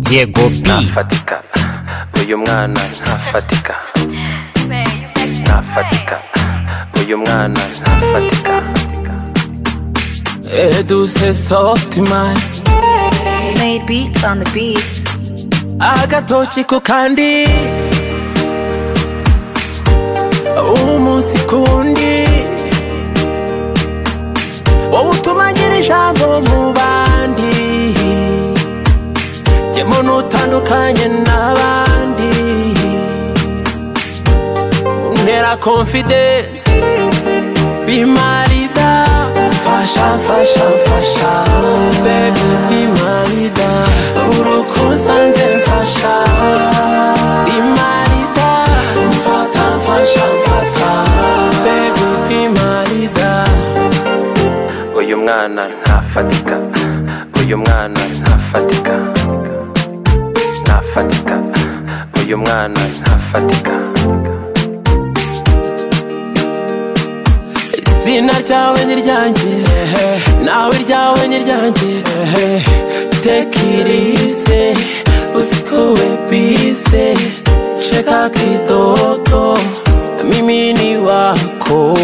Diego B ntafatika uyu mwana ntafatika ntafatika uyu mwana ntafatika Eduse soft man Made beats on the beats. agatoki ku kandi umunsi kundi wowe utuma ngira ijambo mu bandi jyemo n'utandukanye n'abandi ntera confidence bimarida mfasha mfasha mfasha baby bimarida urukunsanze mfasha bimarida mfata mfasha mfata baby bimarida uyu mwana ntafatika uyu mwana ntafatika ntafatika uyu mwana ntafatika izina ryawe ni ryanjye nawe iryawe ni ryanjye tekirise usikuwe bise cheka kidoto mimi ni wako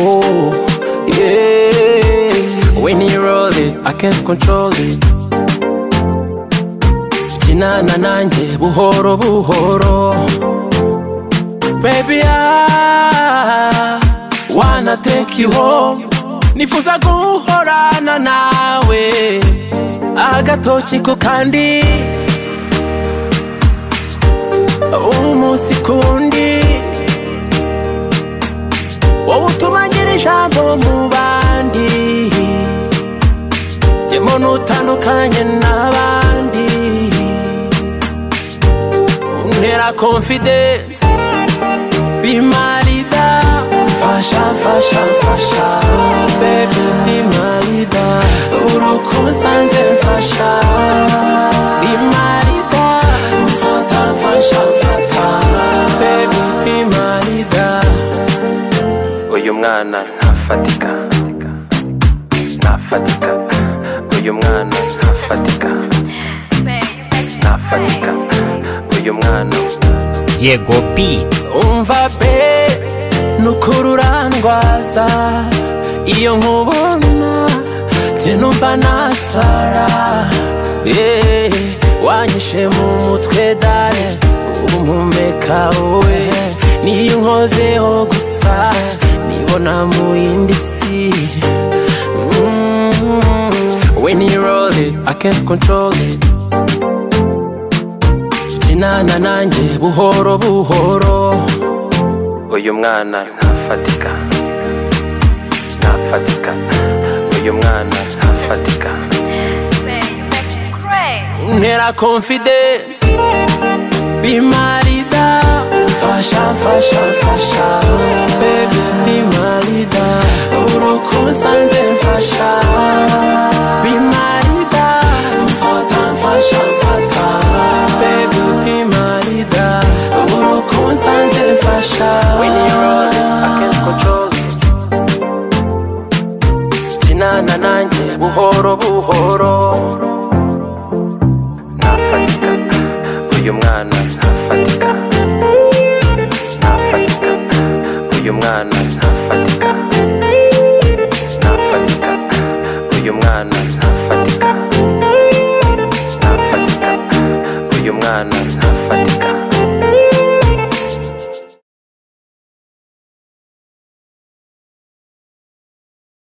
yeah. when you roll it i can't control it kinana nanjye buhoro buhoro Baby, I wanna take you home. Nifuza guhorana nawe agatoki ku kandi umunsi kundi wowe utuma ngira ijambo mu bandi jyemo n'utandukanye n'abandi ntera confidence bimarida mfasha mfasha mfasha baby bimarida urukunsanze mfasha bimarida mfata mfasha mfata baby bimarida uyu mwana ntafatika ntafatika uyu mwana ntafatika ntafatika uyu mwana Diego B umva be nukuri urangwaza iyo nkubona jye numva nasara yeah. wanyishe mu mutwe dare umuhumeka we niyo nkozeho gusa nibona mu yindi si Mm. when you roll it i can't control it kinana nanjye buhoro buhoro uyu mwana ntafatika ntafatika uyu mwana ntafatika ntera confidence bimarida mfasha mfasha mfasha baby bimarida urukunsanze mfasha bimarida mfata mfasha mfata baby bimarida urukunsanze mfasha when you roll it, I can't control it kinana nanjye buhoro buhoro ntafatika uyu mwana ntafatika ntafatika uyu mwana ntafatika ntafatika uyu mwana ntafatika ntafatika uyu mwana ntafatika